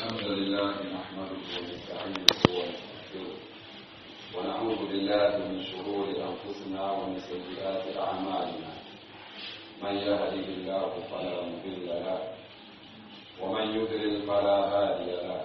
الحمد لله نحمده ونستعينه ونستغفره ونعوذ بالله من شرور انفسنا ومن سيئات اعمالنا من يهده الله فلا مضل له ومن يضلل فلا هادي له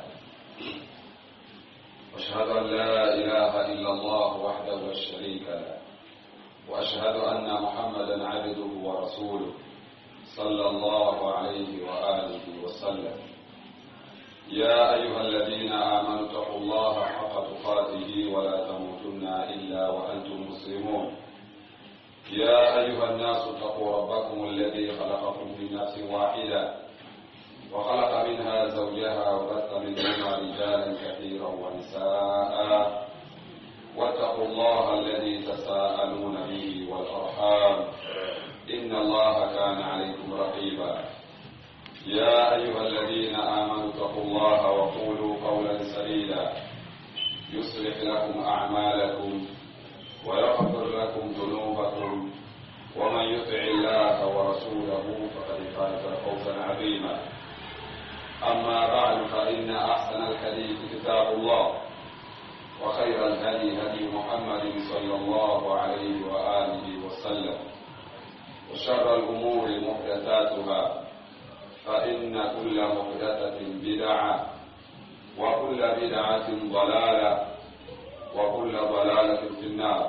واشهد ان لا اله الا الله وحده لا شريك له واشهد ان محمدا عبده ورسوله صلى الله عليه واله وسلم يا أيها الذين آمنوا اتقوا الله حق تقاته ولا تموتن إلا وأنتم مسلمون يا أيها الناس اتقوا ربكم الذي خلقكم من نفس واحدة وخلق منها زوجها وبث منهما رجالا كثيرا ونساء واتقوا الله الذي تساءلون به والأرحام إن الله كان عليكم رقيبا يا أيها الذين آمنوا اتقوا الله وقولوا قولا سديدا يصلح لكم أعمالكم ويغفر لكم ذنوبكم ومن يطع الله ورسوله فقد فاز فوزا عظيما أما بعد فإن أحسن الحديث كتاب الله وخير الهدي هدي محمد صلى الله عليه وآله وسلم وشر الأمور محدثاتها فإن كل محدثة بدعة وكل بدعة ضلالة وكل ضلالة في النار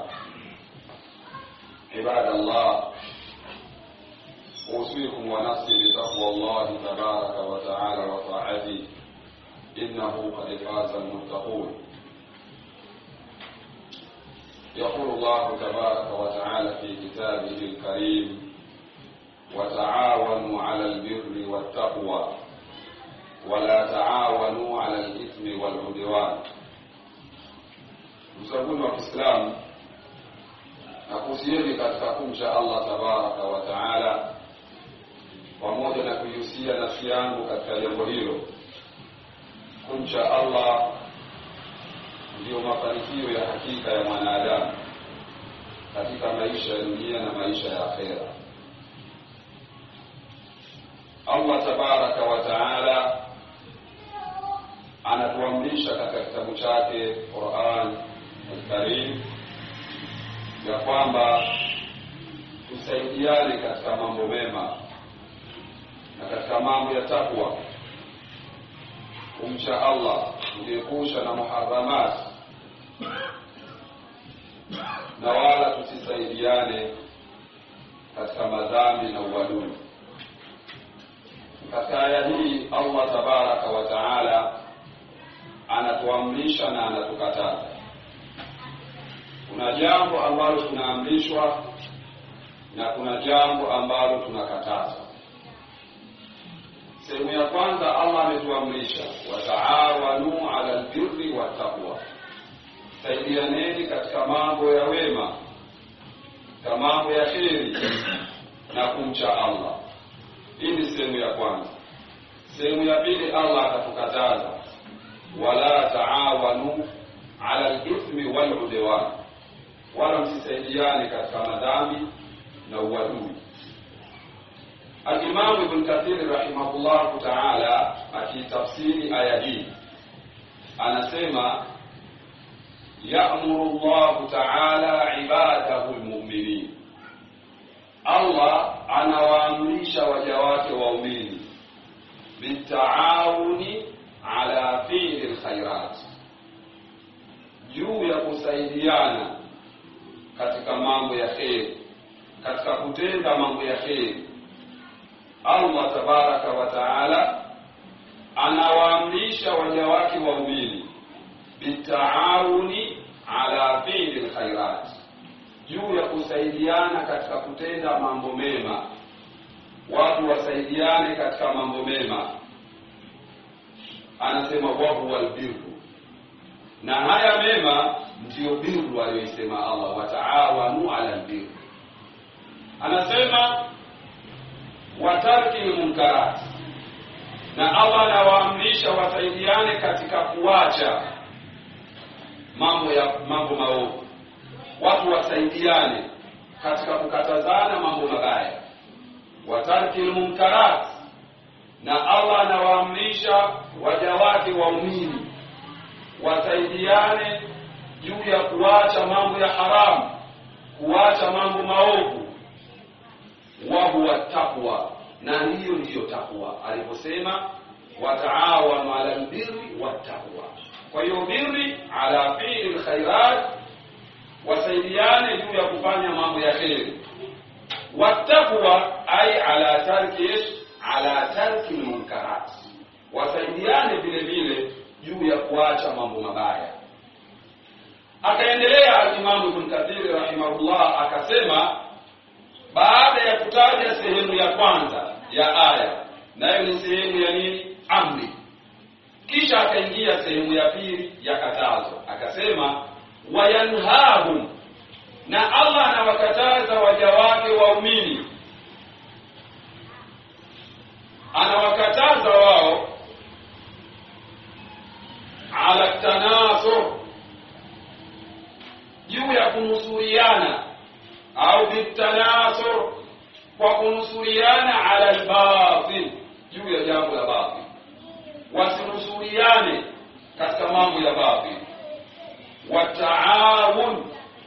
عباد الله أوصيكم ونفسي بتقوى الله تبارك وتعالى وطاعته إنه قد فاز المتقون يقول الله تبارك وتعالى في كتابه الكريم وتعاونوا على البر والتقوى ولا تعاونوا على الإثم والعدوان msabuni wa Kiislamu na kuhusieni katika kumcha Allah tabaraka wa taala, pamoja na kuihusia nafsi yangu katika jambo hilo. Kumcha Allah ndiyo mafanikio ya hakika ya mwanadamu katika maisha ya dunia na maisha ya akhera. Allah tabaraka wa taala anatuamrisha katika kitabu chake Quran Alkarim ya kwamba tusaidiane katika mambo mema na katika mambo ya takwa, kumcha Allah, kujiepusha na muharamat, na wala tusisaidiane katika madhambi na uadui. Katika aya hii Allah tabaraka wa taala anatuamrisha na anatukataza. Kuna jambo ambalo tunaamrishwa na kuna jambo ambalo tunakatazwa. Sehemu ya kwanza, Allah ametuamrisha wataawanu ala albirri wattaqwa, saidianeni katika mambo ya wema, katika mambo ya kheri na kumcha Allah. Hii ni sehemu ya kwanza. Sehemu ya pili, Allah akatukataza wala taawanu ala lithmi waludwan, wala msisaidiane katika madhambi na uadui. Alimamu Ibn Kathir rahimahullahu taala akitafsiri aya hii anasema yamuru llahu taala ibadahu lmuminin Allah anawaamrisha waja wake waumini bitaawuni ala fiili lkhairat, juu ya kusaidiana katika mambo ya kheri, katika kutenda mambo ya kheri. Allah tabaraka wa taala anawaamrisha waja wake waumini bitaawuni ala fiili lkhairat juu ya kusaidiana katika kutenda mambo mema. Watu wasaidiane katika mambo mema, anasema wahuwa lbirru, na haya mema ndiyo birru aliyoisema Allah, wataawanu ala lbirru. Anasema watarki lmunkarat, na Allah anawaamrisha wasaidiane katika kuacha mambo ya mambo maovu watu wasaidiane katika kukatazana mambo mabaya, watarki lmunkarat, na Allah anawaamrisha waja wake waumini wasaidiane juu ya kuacha mambo ya haramu kuacha mambo maovu wa huwa taqwa na hiyo ndiyo takwa aliposema wataawanu ala albirri wattaqwa kwa hiyo birri ala fi'li alkhairat wasaidiane juu ya kufanya mambo ya kheri wattaqwa ay ala tarki ala tarki almunkarat wasaidiane vile vile juu ya kuacha mambo mabaya akaendelea alimamu ibn kathiri rahimahullah akasema baada ya kutaja sehemu ya kwanza ya aya nayo ni sehemu ya nini amri kisha akaingia sehemu ya pili ya katazo akasema wayanhahum na allah anawakataza waja wake waumini anawakataza wao ala tanasur juu ya kunusuriana au bitanasur kwa kunusuriana ala albatil juu ya jambo la batil wasinusuriane katika mambo ya batil wataawun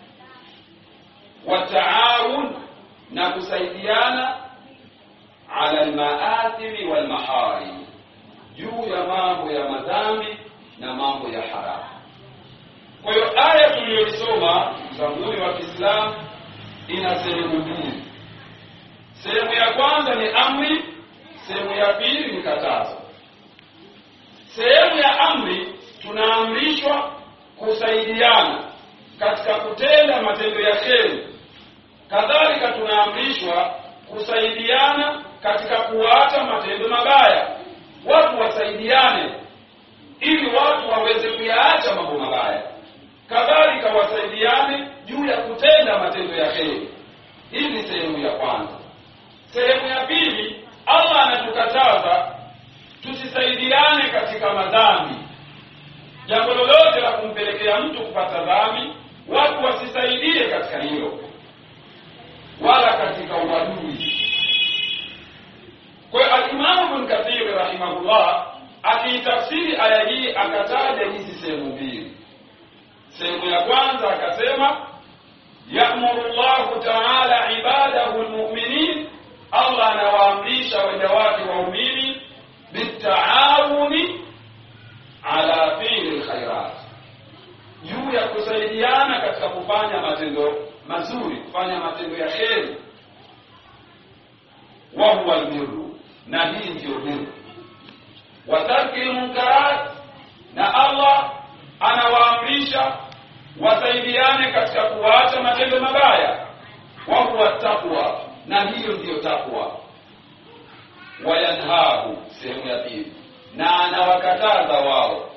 wataawun na kusaidiana ala almaathimi walmaharim juu ya mambo ya madhambi na mambo ya haramu kwa hiyo aya tuliyoisoma mzanguni wa kiislamu ina sehemu mbili sehemu ya kwanza ni amri sehemu ya pili ni katazo sehemu ya amri tunaamrishwa kusaidiana katika kutenda matendo ya kheri kadhalika tunaamrishwa kusaidiana katika kuacha matendo mabaya watu wasaidiane ili watu waweze kuyaacha mambo mabaya kadhalika wasaidiane juu ya kutenda matendo ya kheri hii ni sehemu ya kwanza sehemu ya pili allah anatukataza tusisaidiane katika madhambi jambo lolote la kumpelekea mtu kupata dhambi watu wasisaidie katika hilo wala katika uadui kwa hiyo alimamu bn kathiri rahimahullah akiitafsiri aya hii akataja hizi sehemu mbili sehemu ya kwanza akasema yamuru llahu taala ibadahu lmuminin allah anawaamrisha waja wake waumini bitaawuni ala fili lkhairat juu ya kusaidiana katika kufanya matendo mazuri kufanya matendo ya kheri wahuwa lbiru na hii ndiyo biru wa tarki lmunkarat na allah anawaamrisha wasaidiane katika kuacha matendo mabaya wahuwa taqwa na hiyo ndiyo takwa wayanhahu sehemu ya pili na anawakataza wao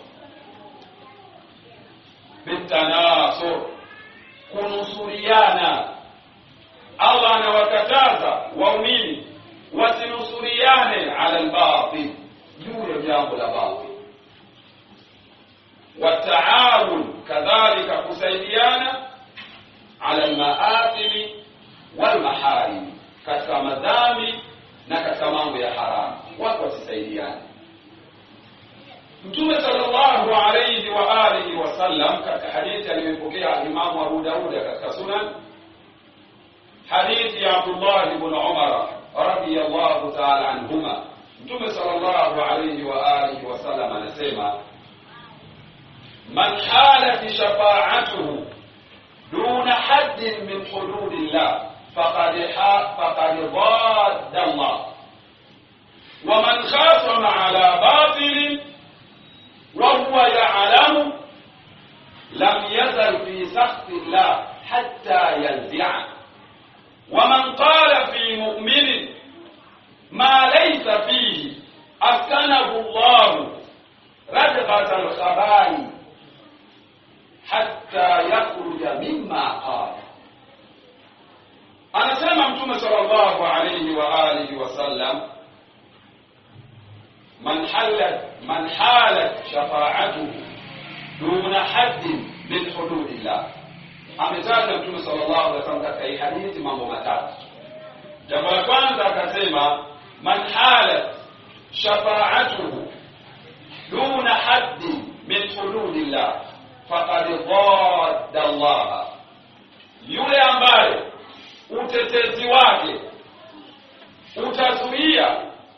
bitanasur kunusuriana allah anawakataza waumini wasinusuriane ala lbatil juu ya jambo la batil wataawun kadhalika kusaidiana ala lmaathimi walmaharimi katika madhambi na katika mambo ya haramu watu wasisaidiane mtume sallallahu alayhi wa alihi wasallam katika hadithi aliyopokea imamu abu dauda katika sunan hadithi ya abdullah bn umara radiyallahu taala anhuma mtume sallallahu alayhi wa alihi wasallam anasema man halat shafa'atuhu duna haddin min hududillah faqad faqad ضاد الله ومن خاصم على باطل وهو يعلم لم يزل في سخط الله حتى ينزعه ومن قال في مؤمن ما ليس فيه أسكنه الله ردغة الخبال حتى يخرج مما قال anasema mtume sallallahu alayhi wa alihi wasallam man halat man halat shafa'atuhu duna haddin min hududillah ametaja mtume sallallahu alaihi wasallam katika hii hadithi mambo matatu jambo la kwanza akasema man halat shafaatuhu duna haddi min hududillah faqad dhadda Allah, yule ambaye utetezi wake utazuia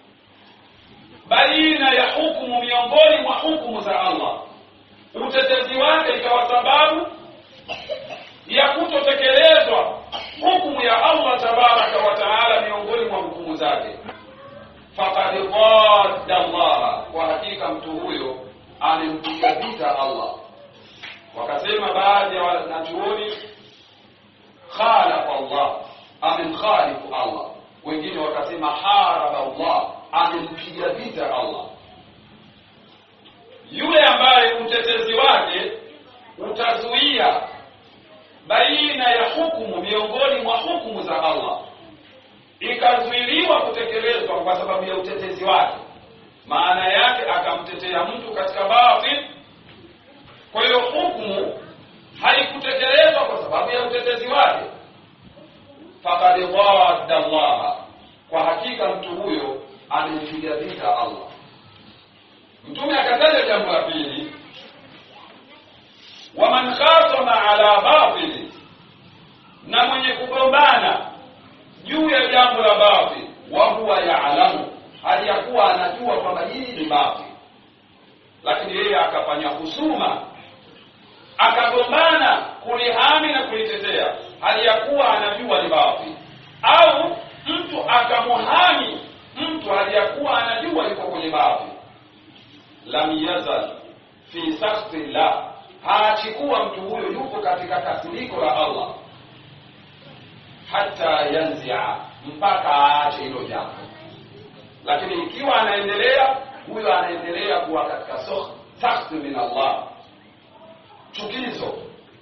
baina ya hukumu miongoni mwa hukumu za Allah, utetezi wake ikawa sababu ya kutotekelezwa hukumu ya Allah tabaraka wa taala miongoni mwa hukumu zake, faqad dhadda Allah, kwa hakika mtu huyo amempiga vita Allah. Wakasema baadhi ya wanachuoni khalafa Allah, amemkhalifu Allah. Wengine wakasema haraba Allah, amempiga vita Allah. Yule ambaye utetezi wake utazuia baina ya hukumu miongoni mwa hukumu za Allah ikazuiliwa kutekelezwa kwa sababu ya utetezi wake, maana yake akamtetea mtu katika batil. Kwa hiyo hukumu haikutekelezwa kwa sababu ya utetezi wake, faqad dhadda Allah, kwa hakika mtu huyo amempiga vita Allah. Mtume akataja jambo la pili waman khasama ala batili, na mwenye kugombana juu ya jambo la batil, wa huwa yaalamu, hali ya kuwa anajua kwamba hili ni batil, lakini yeye akafanya husuma, akagombana kulihami na kulitetea, hali ya kuwa anajua ni batil, au mtu akamuhami mtu hali ya kuwa anajua yuko kwenye batil, lam yazal fi sakhti llah haachikuwa mtu huyo yupo katika kasiriko la Allah hata yanzia, mpaka aache hilo jambo. Lakini ikiwa anaendelea, huyo anaendelea kuwa katika sakhti min Allah, chukizo.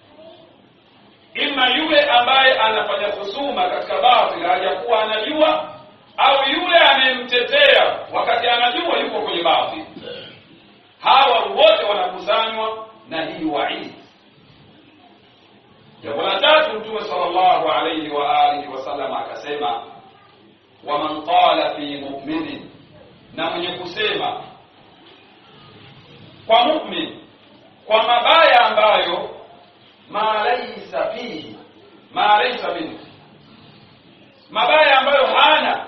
Ima yule ambaye anafanya husuma katika batil hajakuwa anajua, au yule anayemtetea wakati anajua yuko kwenye batil. Hawa wote wanakusanywa na hii waidi. Jambo la tatu, Mtume sallallahu alayhi wa alihi wasallam akasema, waman qala fi mu'minin, na mwenye kusema kwa mu'min kwa mabaya ambayo ma laysa fihi ma laysa minhu, mabaya ambayo hana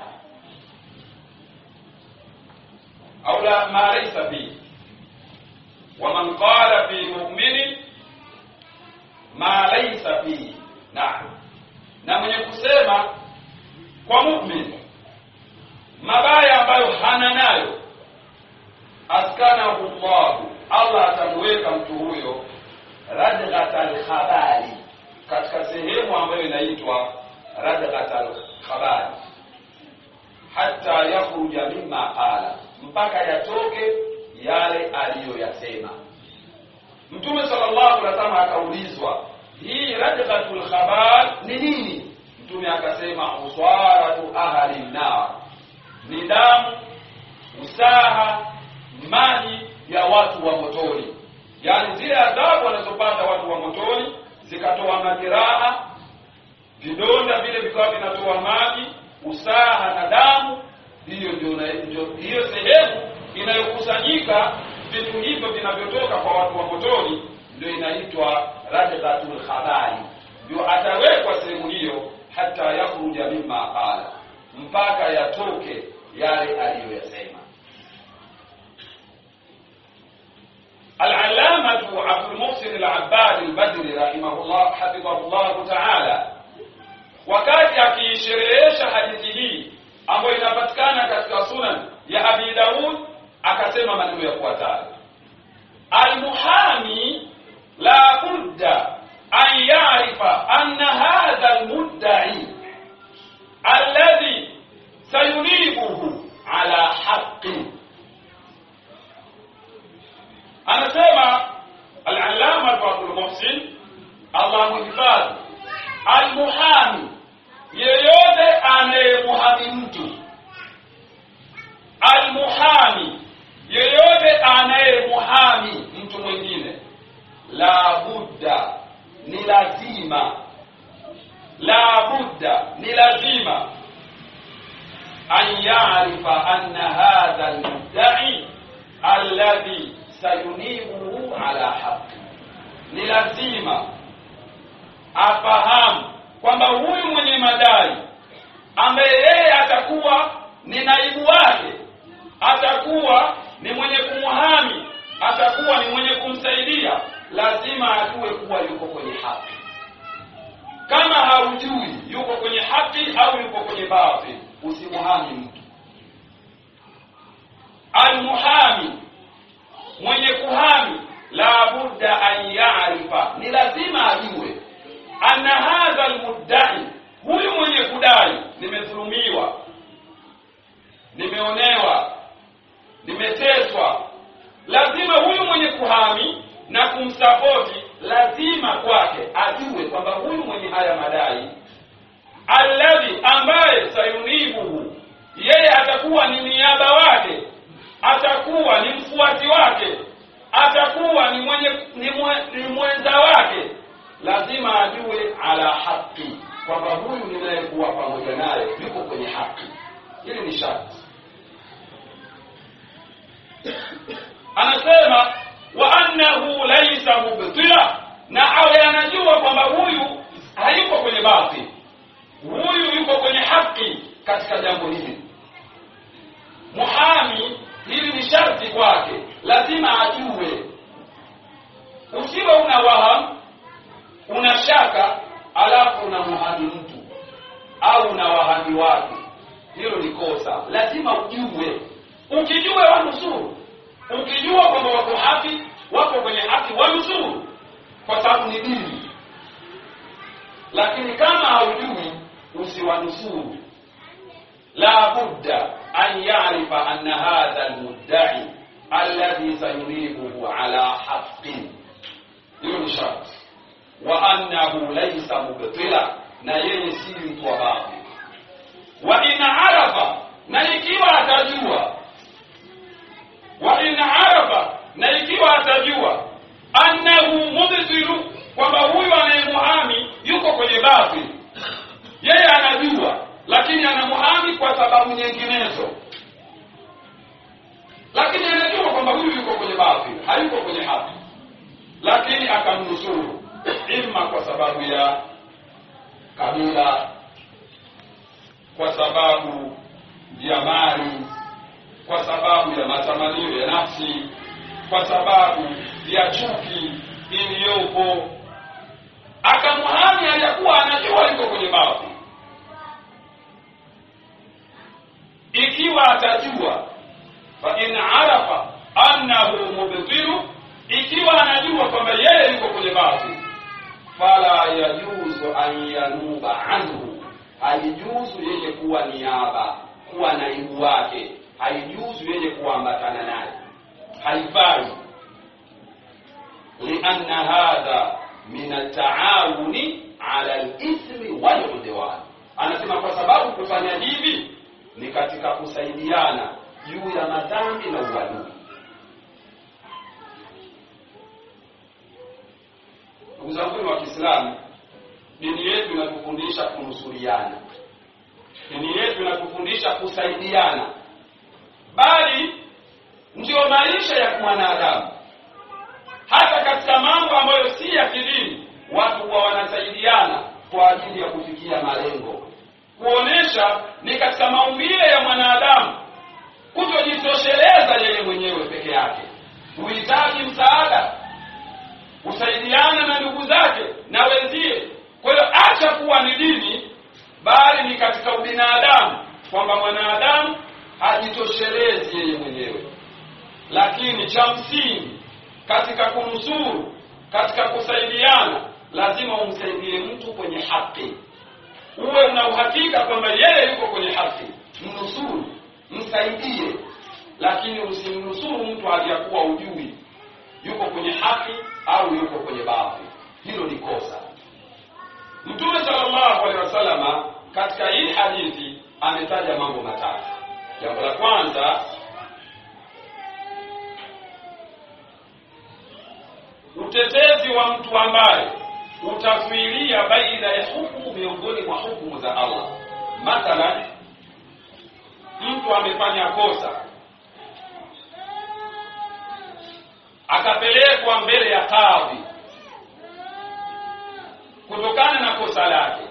au la ma laysa fihi waman qala fi mu'minin ma laysa fihi, naam, na mwenye kusema kwa mu'min mabaya ambayo hana nayo, askanahu Allahu, Allah atamuweka mtu huyo radghatal khabali, katika sehemu ambayo inaitwa radghatal khabali, hata yakhruja mimma qala, mpaka yatoke yale aliyoyasema Mtume sallallahu alaihi wasallam. Akaulizwa, hii radghatul khabal ni nini? Mtume akasema, uswaratu ahli nar, ni damu, usaha, maji ya watu wa motoni, yaani zile adhabu wanazopata watu wa motoni zikatoa majeraha, vidonda vile vikawa vinatoa maji, usaha na damu. Hiyo ndio hiyo sehemu inayokusanyika vitu hivyo vinavyotoka kwa watu wa motoni, ndio inaitwa radghatul khabali. Ndio atawekwa sehemu hiyo, hata yakhruja mimma qala, mpaka yatoke yale aliyoyasema. Al-allamatu Abdul Muhsin al-Abbad al-Badri rahimahullah hafidhahullahu ta'ala, wakati akiisherehesha hadithi hii ambayo inapatikana katika sunan ya Abi Daud akasema maneno yafuatayo: almuhami la budda an yarifa anna hadha almuddai alladhi sayunibuhu ala haqqin. Anasema al-allama Abdul Muhsin, Allah muhifadhi, almuhami, yeyote anayemuhami mtu, almuhami yeyote anayemuhami mtu mwingine, la budda, ni lazima, la budda, ni lazima, an yarifa anna hadha almudda'i alladhi sayunibuhu ala haqi, ni lazima afahamu kwamba huyu mwenye madai ambaye yeye atakuwa ni naibu wake, atakuwa ni mwenye kumhami, atakuwa ni mwenye kumsaidia, lazima ajue kuwa yuko kwenye haki. Kama haujui yuko kwenye haki au yuko kwenye batil, usimuhami mtu. Almuhami, mwenye kuhami, la budda an yarifa, ni lazima ajue anna hadha almuddai, huyu mwenye kudai, nimedhulumiwa, nimeonewa, nimeteswa, lazima huyu mwenye kuhami na kumsapoti, lazima kwake ajue kwamba huyu mwenye haya madai, alladhi, ambaye sayunibuhu, yeye atakuwa ni niaba wake, atakuwa ni mfuati wake, atakuwa ni mwenye ni, mwe, ni mwenza wake lazima ajue ala haki kwamba huyu ninayekuwa pamoja naye yuko kwenye haki. Hili ni sharti. Anasema wa annahu laisa mubtila, na awe anajua kwamba huyu hayuko kwenye batil, huyu yuko kwenye haki katika jambo hili. Muhami, hili ni sharti kwake, lazima ajue. Usiwe una wahamu una shaka alafu unamhami mtu au una wahami watu, hilo ni kosa. Lazima ujue, ukijua wanusuru, ukijua kwamba wako haki, wako kwenye haki, wanusuru, kwa sababu ni dini. Lakini kama haujui, usiwanusuru. La budda an yarifa anna hadha almuddai alladhi sayuribuhu ala haqqin, hilo ni sharti wa annahu laysa mubtila, na yeye si mtu wa batil. Wa in arafa, na ikiwa atajua, wa in arafa, na ikiwa atajua annahu mubtilu, kwamba huyu anayemuhami yuko kwenye batil, yeye anajua, lakini anamuhami kwa sababu nyinginezo, lakini anajua kwamba huyu yuko kwenye batil, hayuko kwenye haki, lakini akamnusuru imma kwa sababu ya kabila, kwa sababu ya mali, kwa sababu ya matamanio ya nafsi, kwa sababu ya chuki iliyopo, akamhami aliyakuwa anajua yuko kwenye babu. Ikiwa atajua fa in arafa annahu mubtilu, ikiwa anajua kwamba yeye yuko kwenye babu fala yajuzu an yanuba anhu, haijuzu yeye kuwa niaba, kuwa naibu wake, haijuzu yeye kuambatana naye, haifai. Lianna hadha min ataawuni ala lithmi waludwan, anasema kwa sababu kufanya hivi ni katika kusaidiana juu ya madhambi na uadui. Ndugu zangu wa Kiislamu, dini yetu inatufundisha kunusuriana, dini yetu inatufundisha kusaidiana, bali ndiyo maisha ya mwanadamu. Hata katika mambo ambayo si ya kidini, watu huwa wanasaidiana kwa ajili ya kufikia malengo, kuonesha ni katika maumbile ya mwanadamu kutojitosheleza yeye mwenyewe peke yake, huhitaji msaada kusaidiana na ndugu zake na wenzie. Kwa hiyo acha kuwa ni dini, bali ni katika ubinadamu, kwamba mwanadamu hajitoshelezi yeye mwenyewe. Lakini cha msingi katika kunusuru, katika kusaidiana, lazima umsaidie mtu kwenye haki, uwe una uhakika kwamba yeye yuko kwenye haki, mnusuru, msaidie, lakini usimnusuru mtu aliyakuwa ujui yuko kwenye haki au yuko kwenye batil. Hilo ni kosa. Mtume sallallahu alaihi wasallama katika hii hadithi ametaja mambo matatu. Jambo la kwanza, utetezi wa mtu ambaye utazuilia baina ya hukumu miongoni mwa hukumu za Allah. Mathalan, mtu amefanya kosa akapelekwa mbele ya kadhi kutokana na kosa lake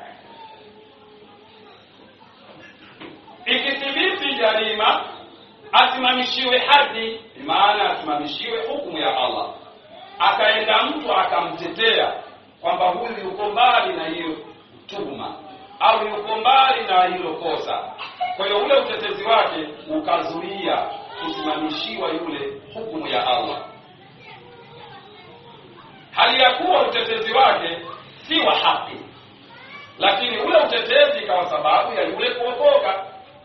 ikithibiti jarima asimamishiwe hadi maana asimamishiwe hukumu ya Allah akaenda mtu akamtetea kwamba huyu yuko mbali na hiyo tuhuma au yuko mbali na hilo kosa kwa hiyo ule utetezi wake ukazuia kusimamishiwa yule hukumu ya Allah hali ya kuwa utetezi wake si wa haki lakini ule utetezi ikawa sababu ya yule kuokoka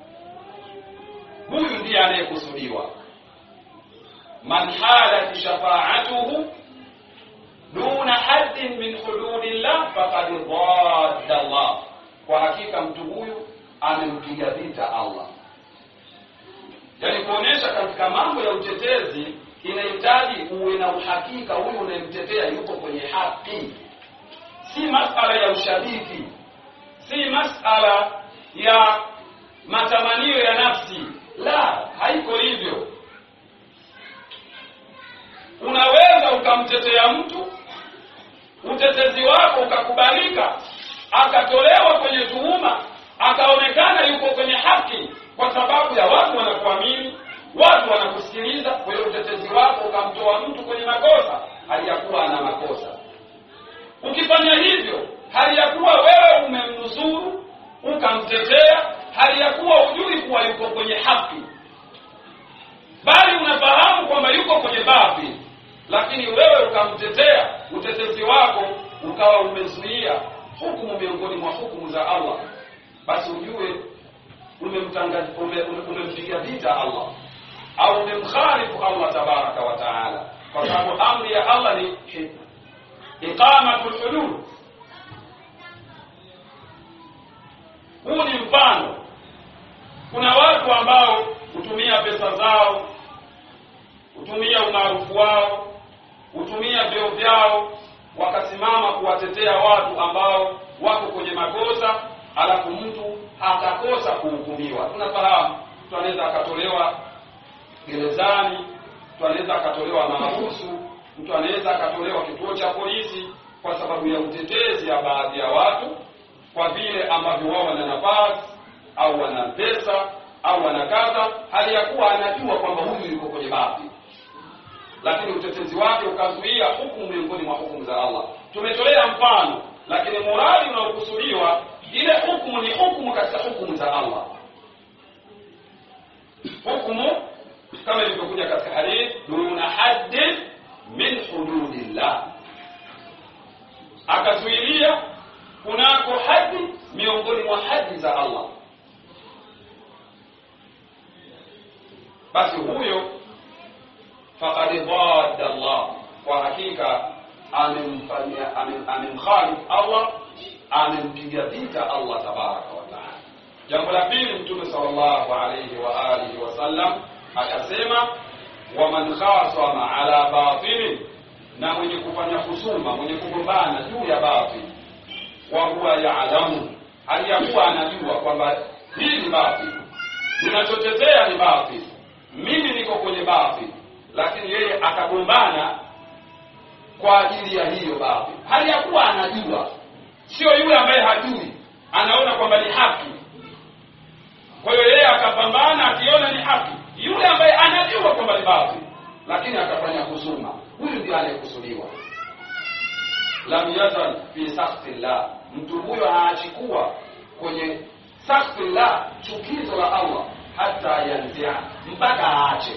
huyu ndiye anayekusudiwa man halat shafaatuhu duna haddin min hududillah faqad dhadda Allah kwa hakika mtu huyu amempiga vita Allah yaani kuonyesha katika mambo ya utetezi inahitaji uwe na uhakika huyu unayemtetea yuko kwenye haki si masala ya ushabiki si masala ya matamanio ya nafsi la haiko hivyo unaweza ukamtetea mtu utetezi wako ukakubalika akatolewa kwenye tuhuma akaonekana yuko kwenye haki kwa sababu ya watu wanakuamini watu wanakusikiliza kwa hiyo utetezi wako ukamtoa mtu kwenye makosa hali ya kuwa ana makosa ukifanya hivyo hali ya kuwa wewe umemnusuru ukamtetea hali ya kuwa hujui kuwa yuko kwenye haki bali unafahamu kwamba yuko kwenye batil lakini wewe ukamtetea utetezi wako ukawa umezuia hukumu miongoni mwa hukumu za Allah basi ujue umemtangaza ume, ume, umempiga vita Allah au umemkhalifu Allah tabaraka wa taala kwa sababu amri ya Allah ni iqamatul hudud huu ni mfano kuna watu ambao hutumia pesa zao hutumia umaarufu wao hutumia vyeo vyao wakasimama kuwatetea watu ambao wako kwenye makosa alafu mtu atakosa kuhukumiwa tunafahamu mtu anaweza akatolewa gerezani mtu anaweza akatolewa mahabusu mtu anaweza akatolewa kituo cha polisi kwa sababu ya utetezi ya baadhi ya watu kwa vile ambavyo wao wana nafasi au wana pesa au wana kadha hali ya kuwa anajua kwamba huyu yuko kwenye baadhi lakini utetezi wake ukazuia hukumu miongoni mwa hukumu za Allah tumetolea mfano lakini muradi unaokusudiwa ile hukumu ni hukumu katika hukumu za Allah hukumu kama ilivyokuja katika hadithi duna haddin min hududillah akazuilia kunako hadi miongoni mwa hadi za Allah basi huyo faqad dhadda Allah kwa hakika amemfanyia amemkhalif Allah amempiga vita Allah tabaraka wa taala jambo la pili mtume sallallahu alayhi wa alihi wasallam akasema waman khasama ala batilin na mwenye kufanya husuma mwenye kugombana juu ya batil wa huwa yaalamu hali ya kuwa anajua kwamba hii ni batil ninachotetea ni batil mimi niko kwenye batil lakini yeye akagombana kwa ajili ya hiyo batil hali ya kuwa anajua sio yule ambaye hajui anaona kwamba ni haki kwa hiyo yeye akapambana akiona ni haki yule ambaye anajua kwamba ni batil lakini akafanya husuma huyu ndiye anayekusudiwa lam yazal fi sakhti llah mtu huyo haachikuwa kwenye sakhti llah chukizo la allah hata yanzia mpaka aache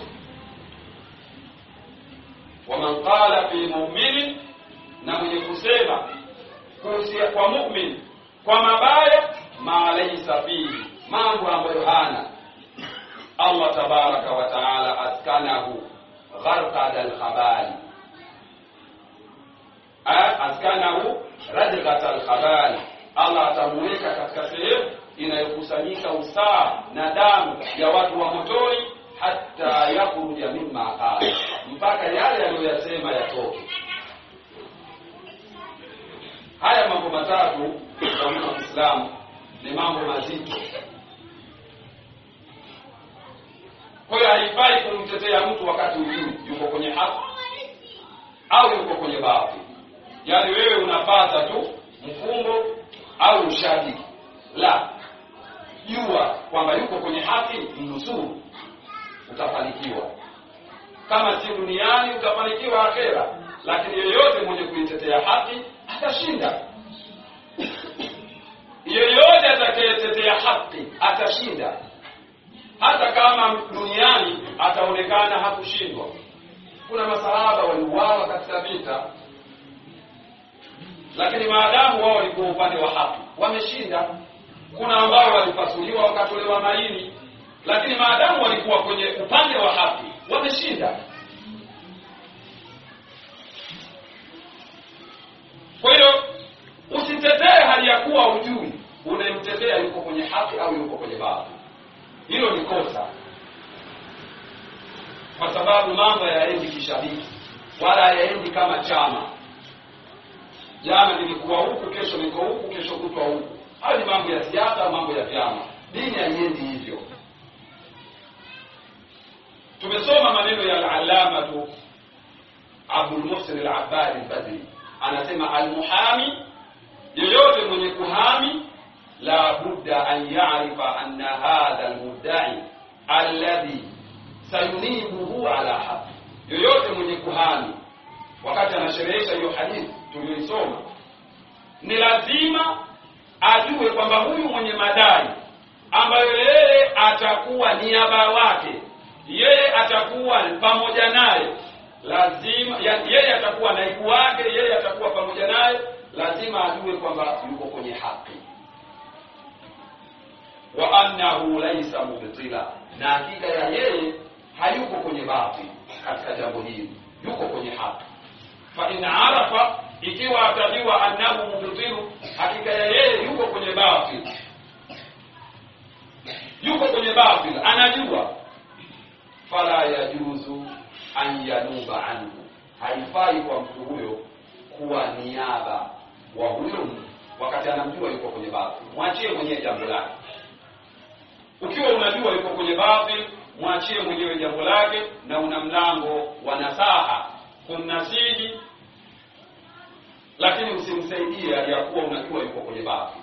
waman qala fi muminin na mwenye kusema kuhusia kwa mumin kwa mabaya ma laisa fihi mambo ambayo hana allah tabaraka wa taala askanahu gharqada alkhabali askanahu radghata alkhabali allah atamuweka katika sehemu inayokusanyika usaa na damu ya watu wa motoni hata yakhruja mimma qala mpaka yale aliyoyasema yatoke haya mambo matatu kwa Uislamu ni mambo mazito kumtetea mtu wakati ujui yuko kwenye haki au yuko kwenye baadhi yaani wewe unapata tu mfungo au ushahidi la jua kwamba yuko kwenye haki mnusuru utafanikiwa kama si duniani utafanikiwa akhera lakini yeyote mwenye kuitetea haki atashinda yeyote atakayetetea haki atashinda hata kama duniani ataonekana hakushindwa kuna masahaba waliuawa katika vita lakini maadamu wao walikuwa upande wa haki wameshinda kuna ambao walipasuliwa wakatolewa maini lakini maadamu walikuwa kwenye upande wa haki wameshinda kwa hiyo usitetee hali ya kuwa ujui unayemtetea yuko kwenye haki au yuko kwenye baadhi hilo ni kosa kwa sababu mambo hayaendi kishabiki wala hayaendi kama chama jana nilikuwa huku kesho niko huku kesho kutwa huku hayo ni mambo ya siasa mambo ya vyama dini haiendi hivyo tumesoma maneno ya alalamatu abdulmuhsin al-abbadi al-badri anasema almuhami yeyote mwenye kuhami la budda an yarifa anna hadha almuddai alladhi sayunibuhu ala haqi yoyote mwenye kuhami wakati anasherehesha hiyo hadithi tuliyoisoma ni lazima ajue kwamba huyu mwenye madai ambayo yeye atakuwa niaba wake yeye atakuwa pamoja naye lazima ya, yeye atakuwa naibu wake yeye atakuwa pamoja naye lazima ajue kwamba yuko kwenye haki wa annahu laisa mubtila na hakika ya yeye hayuko kwenye batil katika jambo hili yuko kwenye haki fa in arafa ikiwa atajua annahu mubtilu hakika ya yeye yuko kwenye batil yuko kwenye batil anajua fala yajuzu an yanuba anhu haifai kwa mtu huyo kuwa niaba wa huyo mtu wakati anamjua yuko kwenye batil mwachie mwenyewe jambo lake ukiwa unajua yuko kwenye batil mwachie mwenyewe jambo lake na una mlango wa nasaha kumnasihi lakini usimsaidie aliyakuwa unajua yuko kwenye batil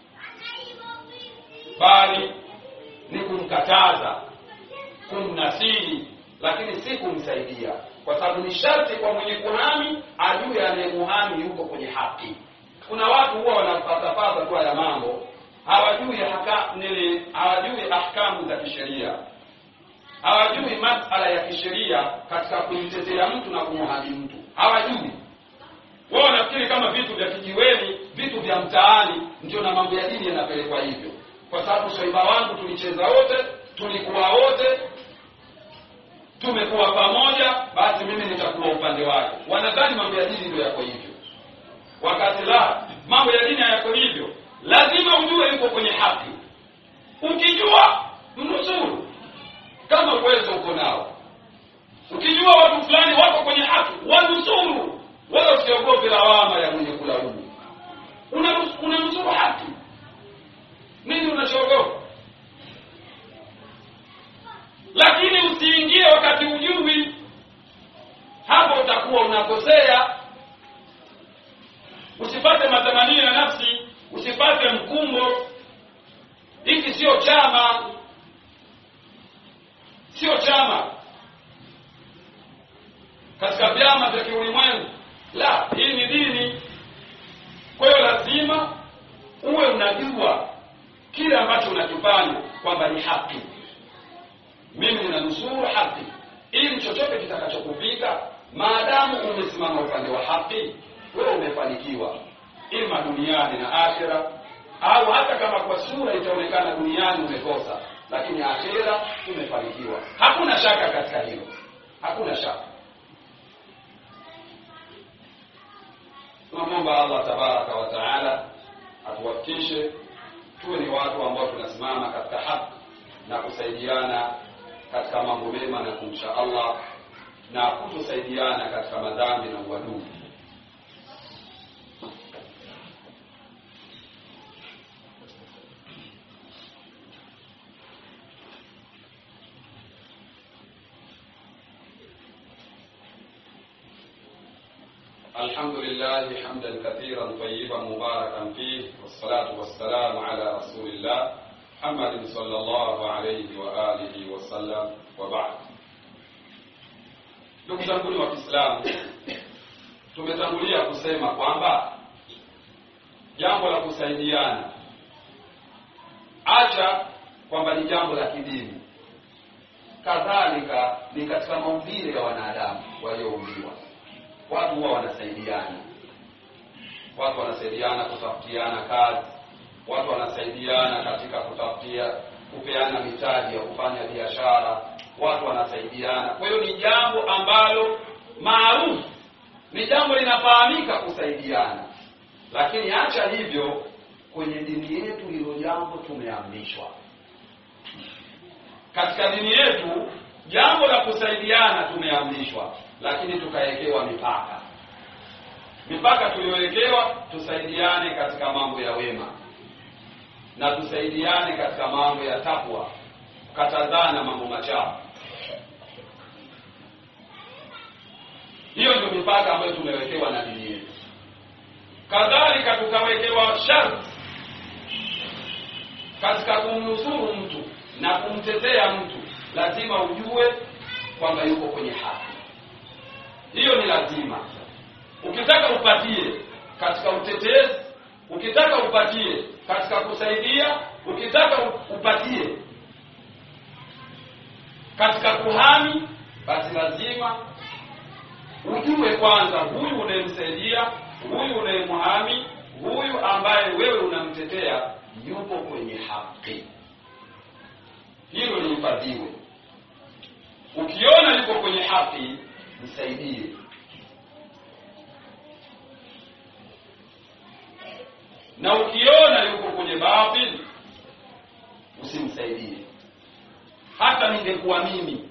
bali ni kumkataza kumnasihi lakini si kumsaidia kwa sababu ni sharti kwa mwenye kuhami ajue anayemuhami yuko kwenye haki kuna watu huwa wanapatapata tu haya mambo hawajui haka, nili, hawajui ahkamu za kisheria hawajui masala ya kisheria katika kumtetea mtu na kumuhami mtu hawajui wao wanafikiri kama vitu vya kijiweni vitu vya mtaani ndio na mambo ya dini yanapelekwa hivyo kwa sababu swaiba wangu tulicheza wote tulikuwa wote tumekuwa pamoja basi mimi nitakuwa upande wake wanadhani mambo ya dini ndio yako hivyo wakati la mambo ya dini hayako hivyo lazima ujue yuko kwenye haki ukijua mnusuru kama uwezo uko nao ukijua watu fulani wako kwenye haki wanusuru wala usiogope lawama ya mwenye kulaumu unanusuru una haki nini unachoogopa lakini usiingie wakati ujui hapo utakuwa unakosea usipate matamanio ya nafsi usipate mkumbo hiki sio chama sio chama katika vyama vya kiulimwengu la hii ni dini kwa hiyo lazima uwe unajua kile ambacho unakifanya kwamba ni haki mimi ninanusuru haki ili chochote kitakachokupika maadamu umesimama upande wa haki wewe umefanikiwa ima duniani na akhira au hata kama kwa sura itaonekana duniani umekosa lakini akhira umefanikiwa hakuna shaka katika hilo hakuna shaka tunamwomba allah tabaraka wa taala atuwafikishe tuwe ni watu ambao tunasimama katika haki na kusaidiana katika mambo mema na kumcha allah na kutosaidiana katika madhambi na uadui الحمد لله حمدا كثيرا طيبا مباركا فيه والصلاة والسلام على رسول الله محمد صلى الله عليه وآله وسلم وبعد ndugu zangu wa Kiislamu tumetangulia kusema kwamba jambo la kusaidiana acha kwamba ni jambo la kidini kadhalika ni katika maumbile ya wanadamu walioumbiwa watu huwa wanasaidiana watu wanasaidiana kutafutiana kazi watu wanasaidiana katika kutafutia kupeana mitaji ya kufanya biashara watu wanasaidiana kwa hiyo ni jambo ambalo maarufu ni jambo linafahamika kusaidiana lakini acha hivyo kwenye dini yetu hilo jambo tumeamrishwa katika dini yetu jambo la kusaidiana tumeamrishwa lakini tukawekewa mipaka mipaka tuliyowekewa tusaidiane katika mambo ya wema na tusaidiane katika mambo ya takwa kukatazana mambo machafu hiyo ndio mipaka ambayo tumewekewa na dini yetu kadhalika tukawekewa sharti katika kumnusuru mtu na kumtetea mtu lazima ujue kwamba yuko kwenye haki hiyo ni lazima ukitaka upatie katika utetezi ukitaka upatie katika kusaidia ukitaka upatie katika kuhami basi lazima ujue kwanza huyu unayemsaidia huyu unayemhami huyu ambaye wewe unamtetea yupo kwenye haki hilo lihifadhiwe ukiona yuko kwenye haki msaidie na ukiona yuko kwenye batil usimsaidie hata ningekuwa mimi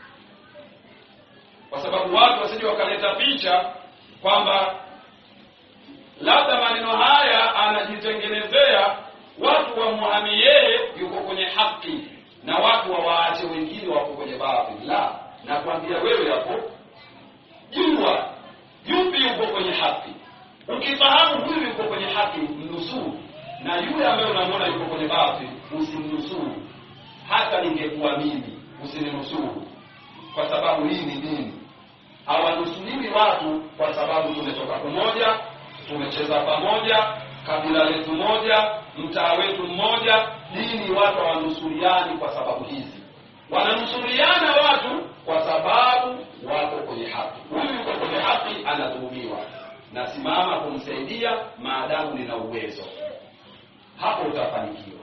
kwa sababu watu wasije wakaleta picha kwamba labda maneno haya anajitengenezea watu wamwami yeye yuko kwenye haki na watu wawaache wengine wako kwenye batil la nakwambia wewe hapo jua yupi yuko kwenye haki ukifahamu huyu yuko kwenye haki mnusuru na yule ambaye unamwona yuko kwenye batil usimnusuru hata ningekuwa mimi usininusuru kwa sababu hii ni dini hawanusuriwi watu kwa sababu tumetoka pamoja tumecheza pamoja kabila letu moja mtaa wetu mmoja dini watu hawanusuriani kwa sababu hizi wananusuriana watu kwa sababu wako kwenye haki huyu yuko kwenye haki anadhulumiwa nasimama kumsaidia maadamu nina uwezo hapo utafanikiwa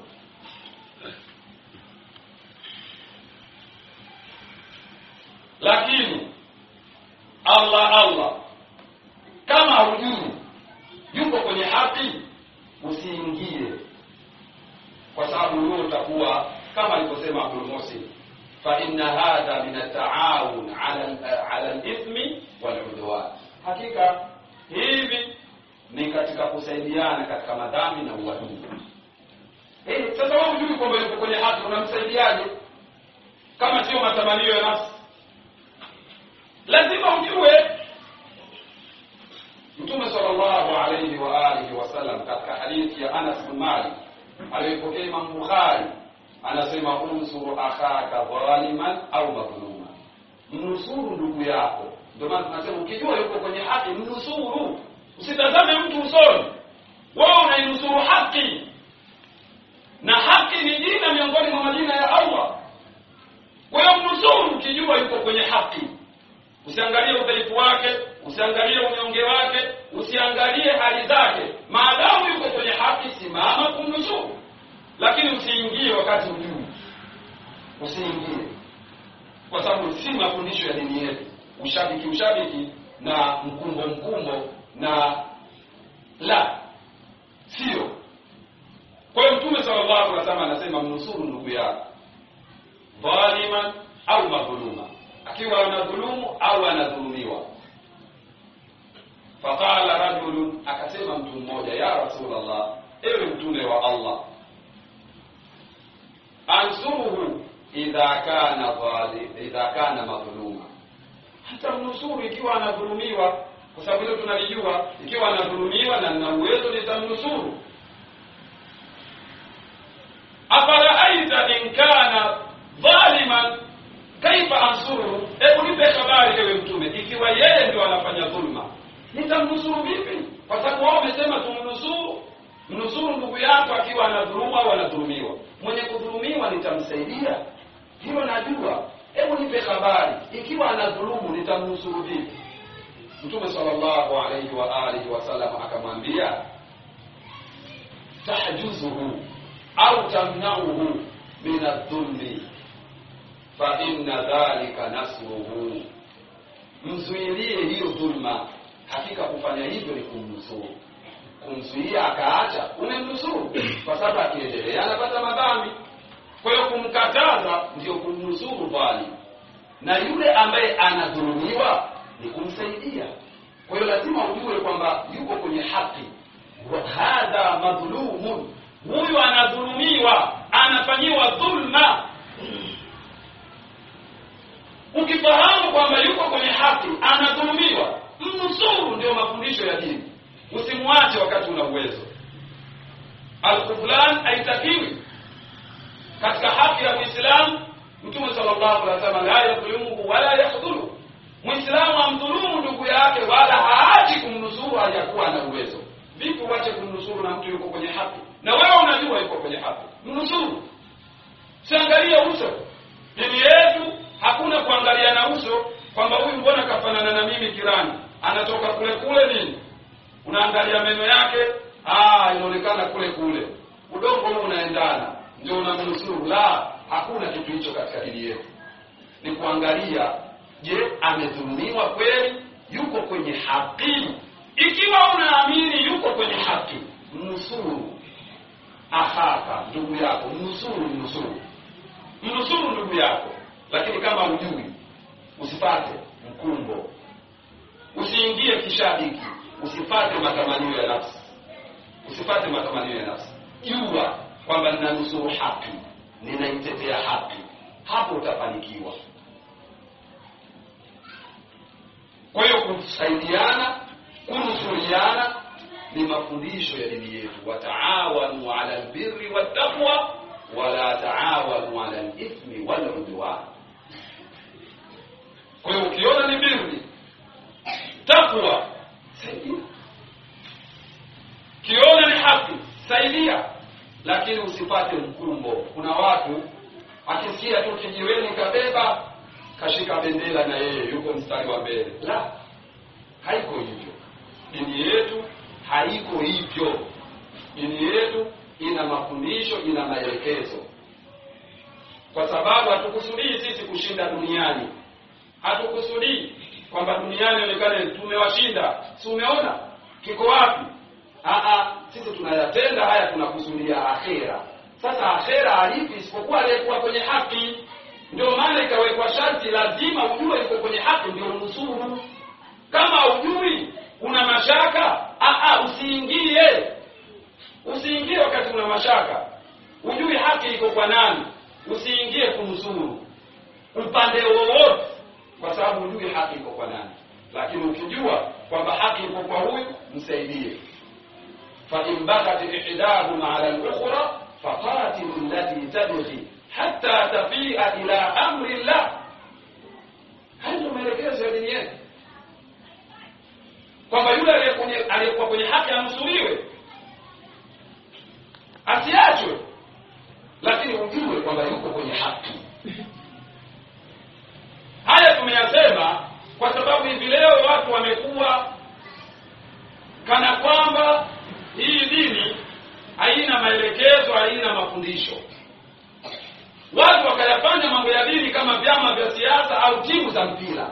lakini allah allah kama hujui yuko kwenye haki usiingie kwa sababu huo utakuwa kama alivyosema abdul musin fa inna hadha min ataawun ala ala lithmi waludwan hakika hivi ni katika kusaidiana katika madhambi na uadui hey, sasa wewe hujui kwamba yuko kwenye haki unamsaidiaje kama sio matamanio ya nafsi lazima ujue mtume sallallahu alayhi wa alihi wasallam katika hadithi ya anas bin malik aliyopokea imam bukhari anasema unsuru akhaka dhaliman au madhluma mnusuru ndugu yako ndio maana tunasema ukijua yuko kwenye haki mnusuru usitazame mtu usoni wewe unainusuru haki na haki ni jina miongoni mwa majina ya allah kwa hiyo mnusuru ukijua yuko kwenye haki usiangalie udhaifu wake usiangalie unyonge wake usiangalie hali zake maadamu yuko kwenye haki simama kumnusuru lakini usiingie wakati ujuu usiingie kwa sababu si mafundisho ya dini yetu ushabiki ushabiki na mkumbo mkumbo na la sio kwa hiyo mtume sallallahu alaihi wasallam anasema mnusuru ndugu yako dhaliman au madhuluma akiwa anadhulumu au anadhulumiwa faqala rajulun akasema mtu mmoja ya rasulallah ewe mtume wa allah ansuruhu idha kana dhalim idha kana madhuluma hata mnusuru ikiwa anadhulumiwa kwa sababu hilo tunalijua ikiwa anadhulumiwa na nina uwezo nitamnusuru afaraaita in kana dhaliman kaifa ansuruhu hebu nipe habari ewe mtume ikiwa yeye ndio anafanya dhulma nitamnusuru vipi kwa sababu wao wamesema tumnusuru mnusuru ndugu yako akiwa anadhuluma au anadhulumiwa mwenye kudhulumiwa nitamsaidia hilo najua hebu nipe habari ikiwa anadhulumu nitamnusuru vipi mtume sallallahu alaihi wa alihi wasallam akamwambia tahjuzuhu au tamnauhu min adhulmi fa inna dhalika nasruhu mzuilie hiyo dhulma hakika kufanya hivyo ni kumnusuru kumzuia akaacha umemnusuru kwa sababu akiendelea anapata madhambi kwa hiyo kumkataza ndio kumnusuru dhalim na yule ambaye anadhulumiwa ni kumsaidia kwa hiyo lazima ujue kwamba yuko kwenye haki wa hadha madhlumun huyu anadhulumiwa anafanyiwa dhulma ukifahamu kwamba yuko kwenye haki anadhulumiwa mnusuru ndio mafundisho ya dini usimwache wakati una uwezo alkuflan haitakiwi katika haki ya muislamu mtume sallallahu alaihi wasallam la yadhulumu wala yakhdhulu muislamu amdhulumu ndugu yake wala haachi kumnusuru hajakuwa na uwezo vipi uache kumnusuru na mtu yuko kwenye haki na wewe unajua yuko kwenye haki mnusuru siangalie uso dini yetu hakuna kuangaliana uso kwamba huyu mbona kafanana na mimi kirani anatoka kule kule nini unaangalia meno yake ah inaonekana kule kule udongo huu unaendana ndio unamnusuru la hakuna kitu hicho katika dini yetu ni kuangalia je amedhulumiwa kweli yuko kwenye haki ikiwa unaamini yuko kwenye haki mnusuru ahaka ndugu yako mnusuru mnusuru mnusuru ndugu yako lakini kama hujui usipate mkumbo usiingie kishabiki usipate matamanio ya nafsi usipate matamanio ya nafsi jua kwamba ninanusuru haki ninaitetea haki hapo utafanikiwa kwa hiyo kusaidiana kunusuriana ni mafundisho ya dini yetu wataawanu ala lbirri wattaqwa wala taawanu ala lithmi waludwan kwa hiyo ukiona ni birri takwa saidia ukiona ni haki saidia lakini usipate mkumbo kuna watu akisikia tu kijiweni kabeba kashika bendera na yeye yuko mstari wa mbele la haiko hivyo dini yetu haiko hivyo dini yetu ina mafundisho ina maelekezo kwa sababu hatukusudii sisi kushinda duniani hatukusudii kwamba duniani onekane tumewashinda si umeona kiko wapi Aa, sisi tunayatenda haya tunakusudia akhera sasa akhera halipi isipokuwa aliyekuwa kwenye haki ndio maana ikawekwa sharti lazima ujue iko kwenye haki ndio nusuru kama ujui una mashaka aa, usiingie usiingie wakati una mashaka ujui haki iko kwa nani usiingie kunusuru upande wowote kwa sababu hujui haki iko kwa nani lakini ukijua kwamba haki iko kwa huyu msaidie فإن بغت إحداهما على الأخرى فقاتلوا التي تبغي حتى تفيء إلى أمر الله haya ndio maelekezo ya dini yetu kwamba yule aliyekuwa kwenye haki anusuriwe asiachwe lakini ujue kwamba yuko kwenye haki haya tumeyasema kwa sababu hivi leo watu wamekuwa kana kwamba hii dini haina maelekezo haina mafundisho watu wakayafanya mambo ya dini kama vyama vya siasa au timu za mpira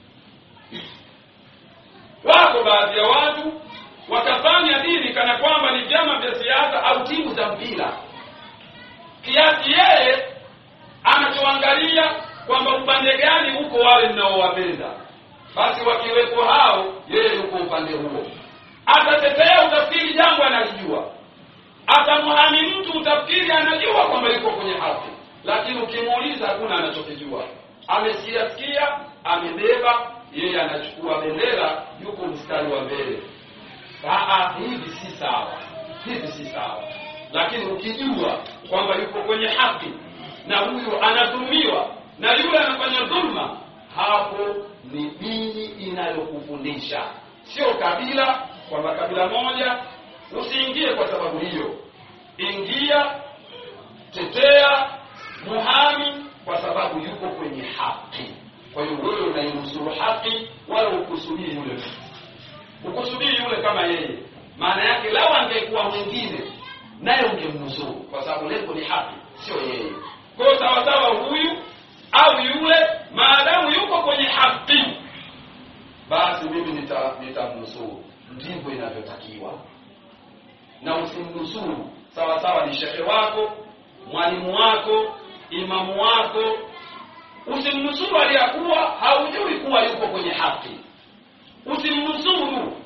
wako baadhi ya watu wakafanya dini kana kwamba ni vyama vya siasa au timu za mpira kiasi yeye anachoangalia kwamba upande gani huko wale mnaowapenda basi wakiwepo hao yeye yuko upande huo atatetea utafikiri jambo analijua atamhami mtu utafikiri anajua kwamba yuko kwenye haki lakini ukimuuliza hakuna anachokijua amesikia sikia amebeba yeye anachukua bendera yuko mstari wa mbele Aa, hivi si sawa hivi si sawa lakini ukijua kwamba yuko kwenye haki na huyu anadhulumiwa na yule anafanya dhulma hapo ni dini inayokufundisha sio kabila kwamba kabila moja usiingie kwa sababu hiyo ingia tetea muhami kwa sababu yuko kwenye haki kwa hiyo wewe unainusuru haki wala ukusudii yule mtu ukusudii yule kama yeye maana yake lao angekuwa mwingine naye ungemnusuru kwa sababu lengo ni haki sio yeye kwao sawasawa huyu au yule maadamu yuko kwenye haki basi mimi nitamnusuru nita ndivyo inavyotakiwa na usimnusuru sawa sawa ni shekhe wako mwalimu wako imamu wako usimnusuru aliyakuwa haujui kuwa yuko kwenye haki usimnusuru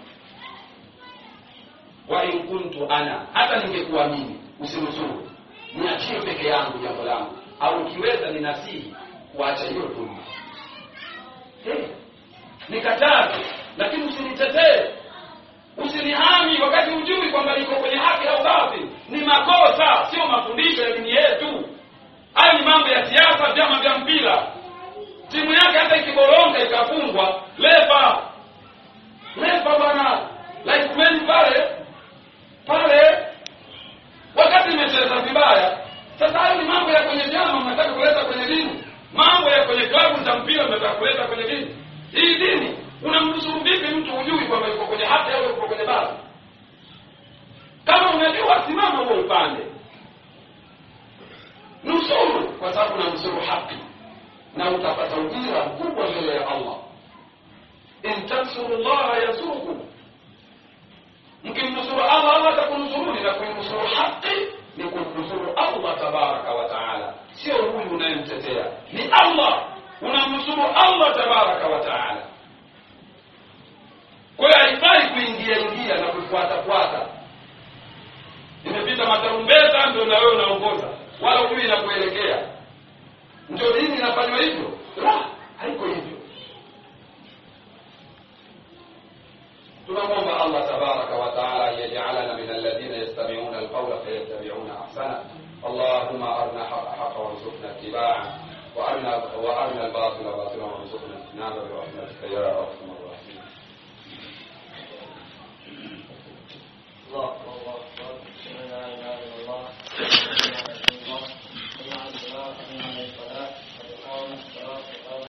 wa in kuntu ana hata ningekuwa mimi usinusuru niachie peke yangu jambo langu au ukiweza ni nasihi kuacha hiyo dhulma hey, nikataze lakini usinitetee usinihami wakati hujui kwamba niko kwenye haki au batil ni makosa sio mafundisho ya dini yetu hayo ni mambo ya siasa vyama vya mpira timu yake hata ikiboronga ikafungwa lepa lepa bwana laikumeni pale pale wakati imecheza vibaya sasa hayo ni mambo ya kwenye vyama mnataka kuleta kwenye dini mambo ya kwenye klabu za mpira mnataka kuleta kwenye dini hii dini unamnusuru vipi mtu hujui kwamba yuko kwenye haki au yuko kwenye basi kama unajua simama huo upande nusuru kwa sababu unamnusuru haki na utapata ujira mkubwa mbele ya allah in tansuru llaha yasurukum mkimnusuru allah allah atakunusuruni na kuinusuru haki ni kumnusuru allah tabaraka wa taala sio huyu unayemtetea ni allah unamnusuru allah tabaraka wa taala kwa hiyo haifai kuingia ingia na kufuata fuata imepita matarumbeta ndio na wewe unaongoza wala hujui inakuelekea ndio dini inafanywa hivyo la haiko hivyo tunamwomba allah tabaraka wa taala an yajalana min alladhina yastamiuna alqawla fayattabiuna ahsana اللهم أرنا حق حقا وارزقنا اتباعه وأرنا وأرنا الباطل باطلا وارزقنا اجتنابه برحمتك يا أرحم الراحمين الله